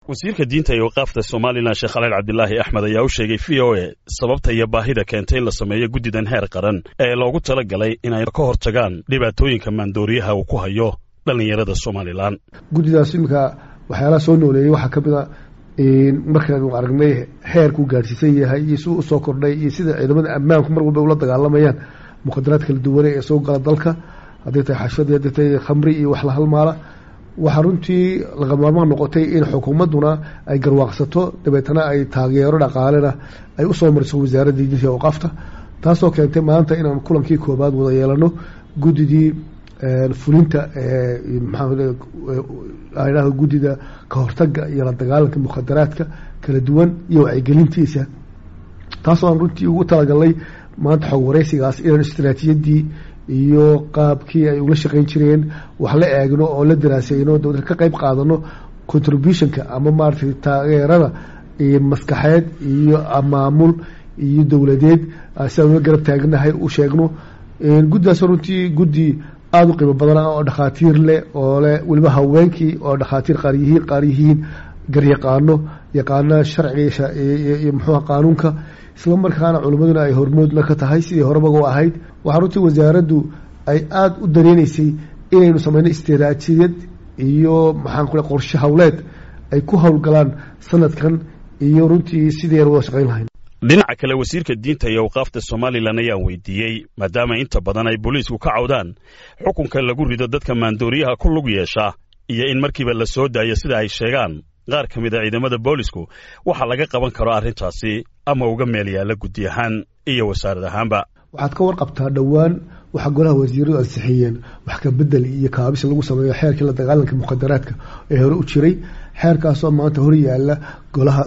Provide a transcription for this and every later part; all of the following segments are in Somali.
wasiirka diinta iyo waqaafta somalilan sheekh khaliil cabdilaahi axmed ayaa u sheegay v o e sababta iyo baahida keentay in la sameeyo guddidan heer qaran ee loogu tala galay inay ka hortagaan dhibaatooyinka maandooriyaha uu ku hayo dhallinyarada somalilan guddidaas iminka waxyaalaha soo nooleeyey waxaa ka mid a markaanu aragnay heerkuu gaadhsiisan yahay iyo si usoo kordhay iyo sida ciidamada ammaanku mar walba ula dagaalamayaan mukhadaraad kala duwane ee soo gala dalka hadday tahay xashadii hadday tahay khamri iyo wax la halmaala waxaa runtii lagamaarmaan noqotay in xukuumadduna ay garwaaqsato dabeetana ay taageero dhaqaalena ay usoo mariso wasaaradda diinta iyo awqaafta taasoo keentay maanta inaan kulankii koobaad wada yeelano guddidii fulinta maxaa guddida ka hortaga iyo la dagaalanka mukhadaraadka kala duwan iyo wacyigelintiisa taasoo aan runtii ugu talagalnay maanta xog wareysigaas inaan istaraatiijiyadii iyo qaabkii ay ula shaqeyn jireen wax la eegno oo la daraaseyno dowlad ka qeyb qaadano contributionka ama maaragtay taageerada maskaxeed iyo maamul iyo dowladeed sidaan ula garab taagnahay u sheegno guddidaas runtii guddi aada u qiimo badan oo dhakhaatiir leh oo leh weliba haweenkii oo dhakhaatiir qaar yihiin qaar yihiin garyaqaano yaqaana sharciga iyo muxuuha qaanuunka isla markaana culimmaduna ay hormoodna ka tahay sidii horeba u ahayd waxaa runtii wasaaraddu ay aada u dareeneysay inaynu sameyno istiraatijiyad iyo maxaan ku qorshe hawleed ay ku howlgalaan sanadkan iyo runtii sidii aan wada shaqeyn lahayn dhinaca kale wasiirka diinta iyo awqaafta somalilan ayaan weydiiyey maadaama inta badan ay booliisku ka cawdaan xukunka lagu rido dadka maandooriyaha ku lug yeesha iyo in markiiba la soo daayo sida ay sheegaan qaar ka mid a ciidamada boolisku waxa laga qaban karo arrintaasi ama uga meel yaalla guddi ahaan iyo wasaarad ahaanba waxaad ka warqabtaa dhowaan waxaa golaha wasiiradu ansixiyeen wax ka bedel iyo kaabis lagu sameeyo xeerkii la dagaalanka mukhadaraadka ee hore u jiray xeerkaasoo maanta hor yaalla golaha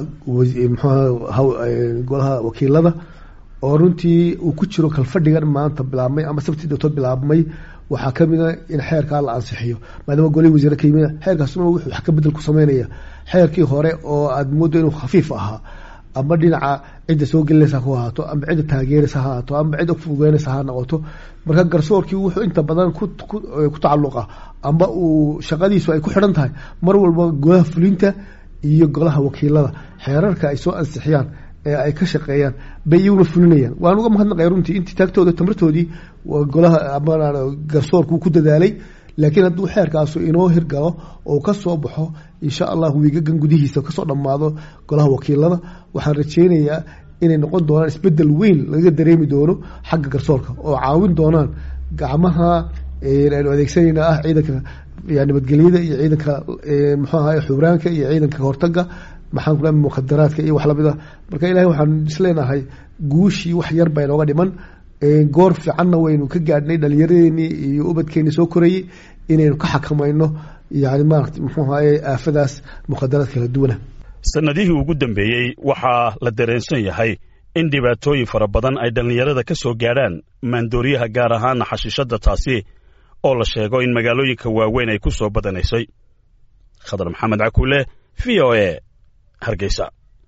mxu golaha wakiilada oo runtii uu ku jiro kalfadhigan maanta bilaabmay ama sabtii dowtood bilaabmay waxaa ka mid a in xeerkaa la ansixiyo maadaama golihii wasiire ka yimid xeerkaasuna wuxuu wax ka bedel ku sameynaya xeerkii hore oo aada mooddo inuu khafiif ahaa ama dhinaca cidda soo gelinaysa ku ahaato ama cidda taageeraysa ha ahaato ama cidda fududeynaysa ha noqoto marka garsoorkii wuxuu inta badan ku tacalluqa ama uu shaqadiisu ay ku xidhan tahay mar walba golaha fulinta iyo golaha wakiilada xeerarka ay soo ansixiyaan ee ay ka shaqeeyaan bay iyaguna fulinayaan waan uga mahadnaqaya runtii intii taagtooda tamartoodii golaha ama garsoorku ku dadaalay laakiin hadduu xeerkaasu inoo hirgalo oo ka soo baxo insha allah wiigagan gudihiisa kasoo dhammaado golaha wakiilada waxaan rajeynayaa inay noqon doonaan isbedel weyn laga dareemi doono xagga garsoorka oo caawin doonaan gacmaha aynu adeegsanayna ah ciidanka nabadgelyada iyo ciidanka muxuu ahay xubraanka iyo ciidanka kahortaga maxaan ku mukhadaraadka iyo wax lamid a marka ilahay waxaan isleenahay guushii wax yar baa inooga dhiman goor fiicanna waynu ka gaadhnay dhalinyaradeenii iyo ubadkeenii soo korayey inaynu ka xakamayno yani maarata muxuu ahaye aafadaas mukhadaraad kala duwana sannadihii ugu dambeeyey waxaa la dareensan yahay in dhibaatooyin fara badan ay dhallinyarada ka soo gaadhaan maandooriyaha gaar ahaana xashiishadda taasi oo la sheego in magaalooyinka waaweyn ay ku soo badanaysay khadar maxamed cakuule v o e hargeysa